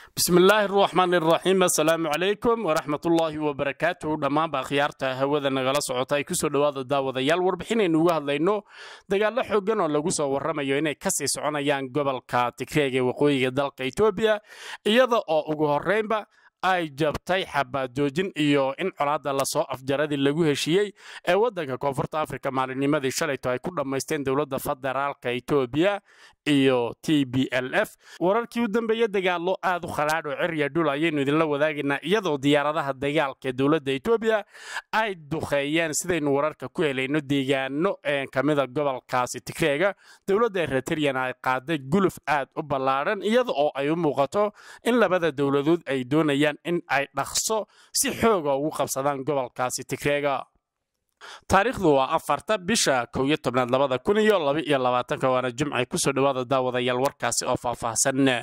bismillaahi araxmaan iraxiim assalaamu calaykum waraxmatullaahi wabarakaatuhu dhammaanba akhyaarta hawada nagala socota ay kusoo dhowaada daawadayaal warbixinaynu uga hadlayno dagaallo xoogan oo lagu soo warramayo inay kasii soconayaan gobolka tigreeg ee waqooyiga dalka etoobiya iyada oo ugu horreynba ay jabtay xabaadoojin iyo in colaadda lasoo afjaradii lagu heshiiyey ee waddanka koonfurta afrika maalinnimadii shalayto ay ku dhammaysteen dowladda federaalka etoobiya iyo t b l f wararkii u dambeeye dagaallo aad u khalaadh oo cirya dhul ayaynu idinla wadaagaynaa iyadoo diyaaradaha dagaalka ee dowladda etoobiya ay duqeeyeen sidaynu wararka ku helayno deegaano kamida gobolkaasi tigreega dowladda eritreana ay qaaday guluf aad u ballaadhan iyada oo ay u muuqato in labada dowladood ay doonayaan in ay dhaqso si xooga ugu qabsadaan gobolkaasi tigreega taariikhdu waa afarta bisha kow iyo tobnaad labada kun iyo laba iyo labaatanka waana jimcay kusoo dhowaada daawadayaal warkaasi oo faahfaahsan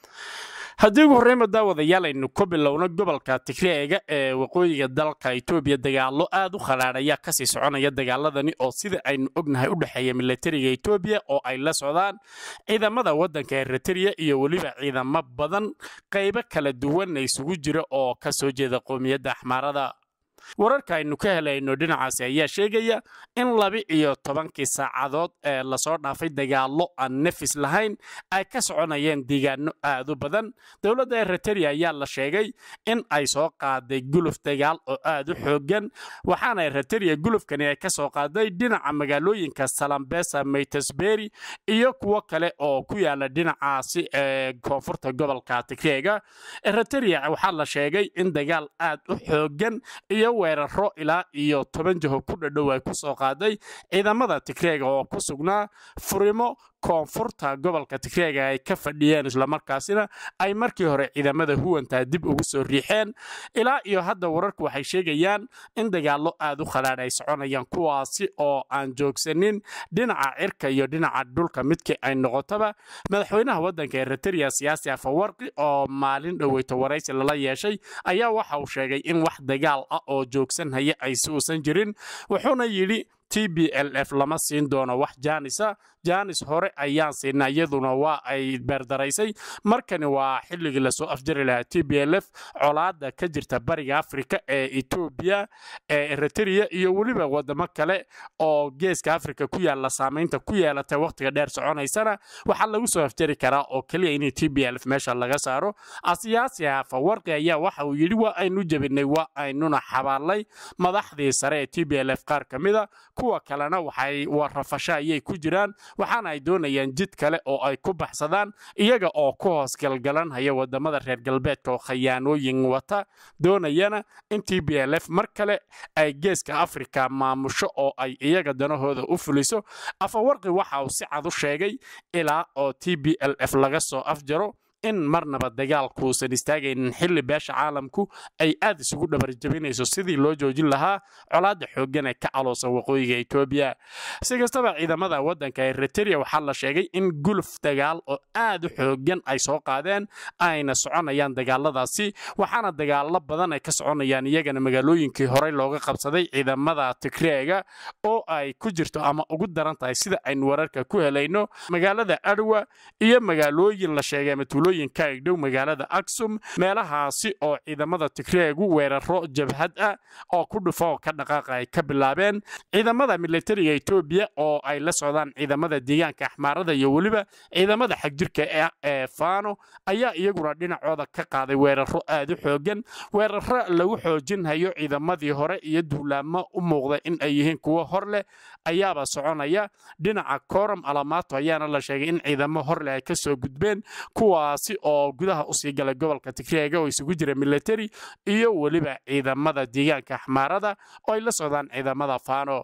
haddii ugu horreynba daawadayaal aynu ku bilowno gobolka tigreega ee waqooyiga dalka etoobiya dagaallo aad u khalaadh ayaa kasii soconaya dagaaladani oo sida aynu ognahay u dhexeeya milatariga etoobiya oo ay la socdaan ciidamada waddanka eritrea iyo weliba ciidamo badan qaybo kala duwan isugu jira oo ka soo jeeda qoomiyadda axmaarada wararka aynu ka helayno dhinacaasi ayaa sheegaya in laba iyo tobankii saacadood ee lasoo dhaafay dagaallo aan nefis lahayn ay ka soconayeen deegaano aad u badan dowladda eritrea ayaa la sheegay in ay soo qaaday guluf dagaal oo aad u xoogan waxaana eritrea gulufkani ay ka soo qaaday dhinaca magaalooyinka salambesa maytesberi iyo kuwo kale oo ku yaala dhinacaasi ee koonfurta gobolka tigreega eritrea waxaa la sheegay in dagaal aad u xoogan iyo weeraro ilaa iyo toban jaho ku dhadhow ay ku soo qaaday ciidamada tigreega oo ku sugnaa furimo koonfurta gobolka tigreega ay ka fadhiyeen islamarkaasina ay markii hore ciidamada huwantaa dib ugu soo riixeen ilaa iyo hadda wararku waxay sheegayaan in dagaallo aad u khalaadh ay soconayaan kuwaasi oo aan joogsanin dhinaca cirka iyo dhinaca dhulka midkii ay noqotaba madaxweynaha waddanka eritrea siyaasi afawarqi oo maalin dhoweyto waraysi lala yeeshay ayaa waxa uu sheegay in wax dagaal ah oo joogsan haya aysi uusan jirin wuxuuna yidhi t b l f lama siin doono wax jaanisa jaanis hore ayaan siinaa iyaduna waa ay beerdaraysay markani waa xilligii lasoo afjari lahaa t b l f colaada ka jirta bariga afrika ee etoobiya ee eritrea iyo weliba wadamo kale oo geeska afrika ku yaalla saamaynta ku yeelatay wakhtiga dheer soconaysana waxaa lagu soo afjari karaa oo keliya in t b l f meesha laga saaro asiyaasi hafawarqi ayaa waxa uu yidhi waa aynu jebinay waa aynuna xabaalay madaxdii sare ee t b l f qaar ka mida kuwa kalena waxay warrafasho ayay ku jiraan waxaana ay doonayaan jid kale oo ay ku baxsadaan iyaga oo ku hoos galgalanhaya wadamada reer galbeedka oo khayaanooyin wata doonayana in t b l f mar kale ay geeska afrika maamusho oo ay iyaga danahooda u fuliso afawarqi waxa uu si cad u sheegay ilaa oo t b l f laga soo afjaro in marnaba dagaalkuusan istaagaynin xilli beesha caalamku ay aad isugu dhabarjabinayso sidii loo joojin lahaa colaadda xooggan ee ka caloosan waqooyiga etoobiya si kastaba ciidamada waddanka eritrea waxaa la sheegay in guluf dagaal oo aad u xooggan ay soo qaadeen ayna soconayaan dagaaladaasi waxaana dagaallo badan ay ka soconayaan iyagana magaalooyinkii horey looga qabsaday ciidamada tigreega oo ay ku jirto ama ugu daran tahay sida aynu wararka ku helayno magaalada adwa iyo magaalooyin la sheegay matuulo ka egdhow magaalada aksum meelahaasi oo ciidamada tigreegu weeraro jabhad ah oo ku dhufo oo ka dhaqaaqa ay ka bilaabeen ciidamada militariga etoobiya oo ay la socdaan ciidamada deegaanka axmaarada iyo weliba ciidamada xagjirka ee faano ayaa iyaguna dhinacooda ka qaaday weeraro aad u xoogan weeraro lagu xoojinhayo ciidamadii hore iyo duulaamo u muuqda in ay yihiin kuwo hor leh ayaaba soconaya dhinaca koram alamaato ayaana la sheegay in ciidamo horleh ay kasoo gudbeen kuwaas oo gudaha usii galay gobolka tigreega oo isugu jira militari iyo weliba ciidamada deegaanka axmaarada oo ay la socdaan ciidamada faano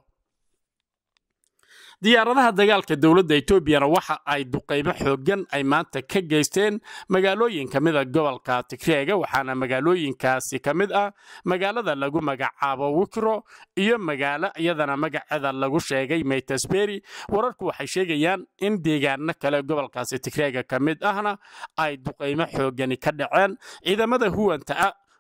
diyaaradaha dagaalka dowladda etoobiyana waxa ay duqaymo xoogan ay maanta ka geysteen magaalooyin ka mida gobolka tigreega waxaana magaalooyinkaasi ka mid ah magaalada lagu magacaabo wikro iyo magaalo iyadana magaceeda lagu sheegay maytesberi wararku waxay sheegayaan in deegaano kale gobolkaasi tigreega ka mid ahna ay duqaymo xoogani ka dhaceen ciidamada huwanta ah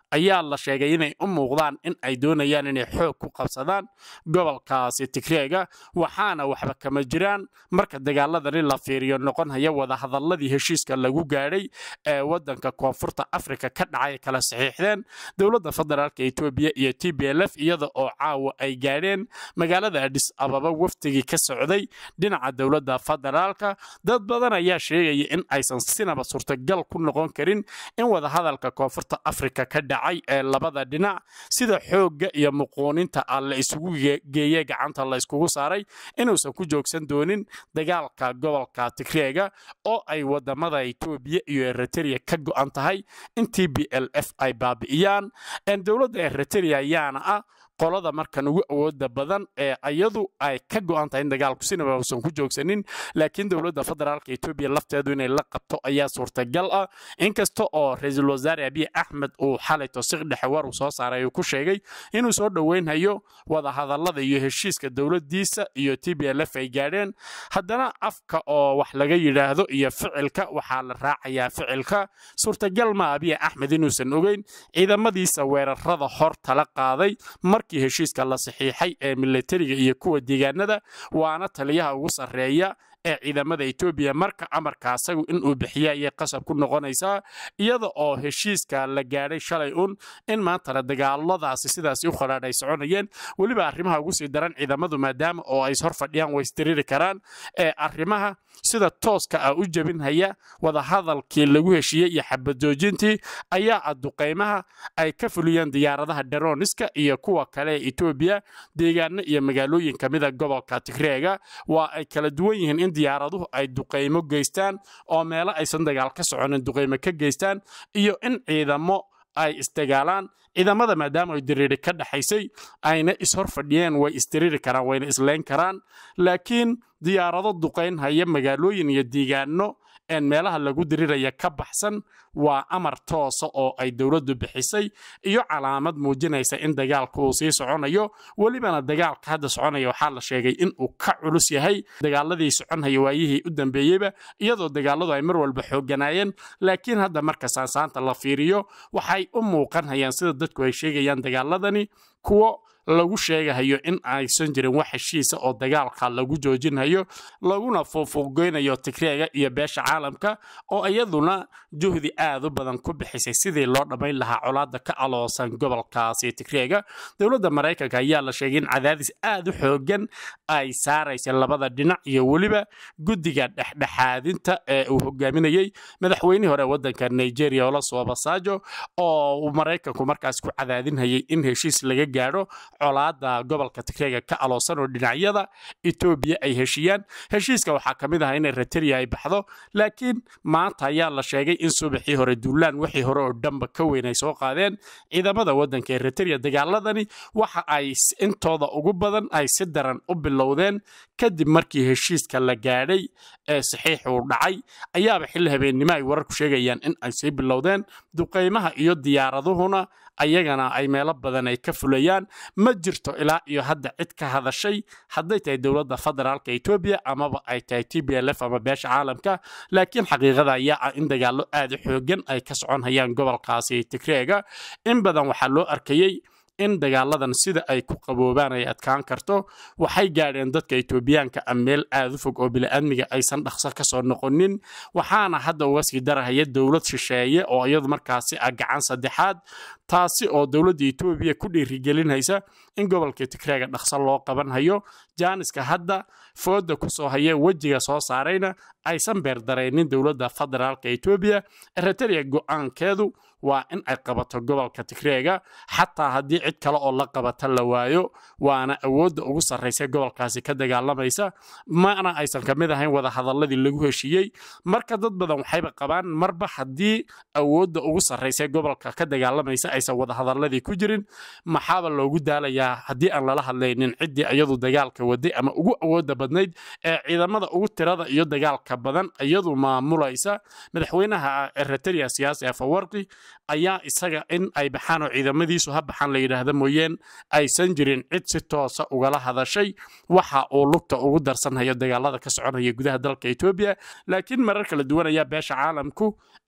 ayaa la sheegay inay u muuqdaan in ay doonayaan inay xoog ku qabsadaan gobolkaasi tigreega waxaana waxba kama jiraan marka dagaaladani la fiiriyo noqon haya wadahadalladii heshiiska lagu gaadhay ee waddanka koonfurta afrika ka dhacay kala saxiixdeen dowladda federaalka etoobiya iyo t b l f iyada oo caawa ay gaadheen magaalada adhis ababa wafdigii ka socday dhinaca dowladda federaalka dad badan ayaa sheegaya in aysan sinaba suurtagal ku noqon karin in wadahadalka koonfurta afrika ka dhacay ee labada dhinac sida xoogga iyo muquuninta ah la isugu geeye gacanta la iskugu saaray inuusan ku joogsan doonin dagaalka gobolka tigreega oo ay wadamada etoobiya iyo eritrea ka go'an tahay in t b l f ay baabi'iyaan dowladda eritrea ayaana ah qolada markan ugu awooda badan ee iyadu ay ka go'an tahay in dagaalku sinaba uusan ku joogsanin laakiin dowladda federaalka etoobiya lafteedu inay la qabto ayaa suurtagal ah inkasta oo ra-iisul wasaare abiy axmed uu xalay tosiq dhexe war uu soo saaray uu ku sheegay inuu soo dhoweynhayo wadahadallada iyo heshiiska dowladdiisa iyo t b l f ay gaadheen haddana afka oo wax laga yidhaahdo iyo ficilka waxaa la raacayaa ficilka suurtagal ma abiy axmed inuusan ogeyn ciidamadiisa weerarada hor tala qaaday markii heshiiska la saxiixay ee milatariga iyo kuwa deegaanada waana taliyaha ugu sarreeya ee ciidamada etoobiya marka amarka asagu inuu bixiya ayay qasab ku noqonaysaa iyada oo heshiiska la gaadhay shalay un in maantana dagaaladaasi sidaasi u qadhaadh ay soconayeen weliba arrimaha ugu sii daran ciidamadu maadaama oo ay hor fadhiyaan way istiriri karaan ee arrimaha sida tooska ah u jebinhaya wadahadalkii lagu heshiiyey iyo xabajoojintii ayaa ah duqaymaha ay ka fuliyeen diyaaradaha dheroniska iyo kuwa kale ee etoobiya deegaano iyo magaalooyin ka mida gobolka tigreega waa ay kala duwan yihiin in diyaaraduhu ay duqaymo geystaan oo meelo aysan dagaal ka soconin duqaymo ka geystaan iyo in ciidamo ay isdagaalaan ciidamada maadaama ay diriiri ka dhaxaysay ayna ishor fadhiyeen way isdiriiri karaan wayna isleyn karaan laakiin diyaarado duqayn haya magaalooyin iyo deegaano een meelaha lagu diriraya ka baxsan waa amar toosa oo ay dowladdu bixisay iyo calaamad muujinaysa in dagaalku uu sii soconayo welibana dagaalka hadda soconaya waxaa la sheegay in uu ka culus yahay dagaaladii soconhaya waayihii u dambeeyeyba iyadoo dagaaladu ay mar walba xooganaayeen laakiin hadda marka saansaanta la fiiriyo waxay u muuqanhayaan sida dadku ay sheegayaan dagaaladani kuwo lagu sheegahayo in aysan jirin wax heshiisa oo dagaalka lagu joojinhayo laguna fuufuuqgoynayo tigreega iyo beesha caalamka oo iyaduna juhdi aad u badan ku bixisay sidii loo dhammayn lahaa colaadda ka aloosan gobolkaasi tigreega dowladda maraykanka ayaa la sheegay in cadaadis aad u xoogan ay saaraysa labada dhinac iyo weliba guddiga dhexdhexaadinta ee uu hogaaminayey madaxweynihii hore waddanka nigeria oloso basajo oo uu maraykanku markaas ku cadaadinhayay in heshiis laga gaadho colaada gobolka tigreega ka aloosan oo dhinacyada etoobiya ay heshiiyaan heshiiska waxaa ka mid ah in eritrea ay baxdo laakiin maanta ayaa la sheegay in subaxii hore duulaan wixii hore oo dhanba ka weyn ay soo qaadeen ciidamada waddanka eritrea dagaaladani waxa ay intooda ugu badan ay si daran u bilowdeen kadib markii heshiiska la gaadhay ee saxiixuu dhacay ayaaba xilli habeennimo ay wararku sheegayaan in ay sii bilowdeen duqaymaha iyo diyaaraduhuna ayagana ay meelo badan ay ka fulayaan ma jirto ilaa iyo hadda cid ka hadashay hadday tahay dowladda federaalka etoobiya amaba ay tahay t b l f ama beesha caalamka laakiin xaqiiqada ayaa ah in dagaallo aad u xoogan ay ka soconhayaan gobolkaasi tigreega in badan waxaa loo arkayey in dagaaladan sida ay ku qaboobaan ay adkaan karto waxay gaadheen dadka etoobiyaanka a meel aad u fog oo bini'aadmiga aysan dhaqso ka soo noqonin waxaana hadda uga sii darahaya dowlad shisheeye oo iyadu markaasi ah gacan saddexaad taasi oo dowladda etoobiya ku dhiirigelinaysa in gobolka tigreega dhaqso loo qabanhayo jaaniska hadda fooda ku soo haye wejiga soo saarayna aysan beerdaraynin dowladda federaalka etoobiya eritrea go'aankeedu waa in ay qabato gobolka tigreega xataa haddii cid kale oo la qabata la waayo waana awoodda ugu sarraysa gobolkaasi ka dagaalamaysa mana aysan ka mid ahayn wadahadalladii lagu heshiiyey marka dad badan waxayba qabaan marba haddii awoodda ugu sarraysa gobolka ka dagaalamaysa aysan wadahadalladii ku jirin maxaaba loogu daalayaa haddii aan lala hadlaynin ciddii iyadu dagaalka waday ama ugu awoodda badnayd ee ciidamada ugu tirada iyo dagaalka badan iyadu maamulaysa madaxweynaha eritrea siyaasi afawarqi ayaa isaga in ay baxaan oo ciidamadiisu ha baxaan la yidhaahda mooyeen aysan jirin cid si toosa ugala hadashay waxa uu lugta ugu darsanhayo dagaalada ka soconaya gudaha dalka etoobiya laakiin marar kala duwan ayaa beesha caalamku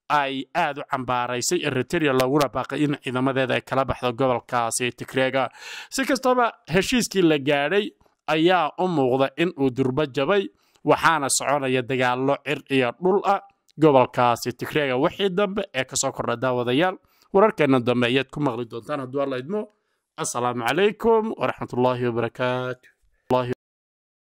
ay aad u cambaaraysay eriteria laguna baaqay in ciidamadeeda ay kala baxdo gobolkaasi tigreega si kastaba heshiiskii la gaadhay ayaa u muuqda in uu durbo jabay waxaana soconaya dagaallo cir iyo dhul ah gobolkaasi tigreega wixii dambe ee kasoo kordha daawadayaal wararkeena dambe ayaad ku maqli doontaan hadduu alla idmo assalaamu calaykum waraxmatullaahi wabarakaatu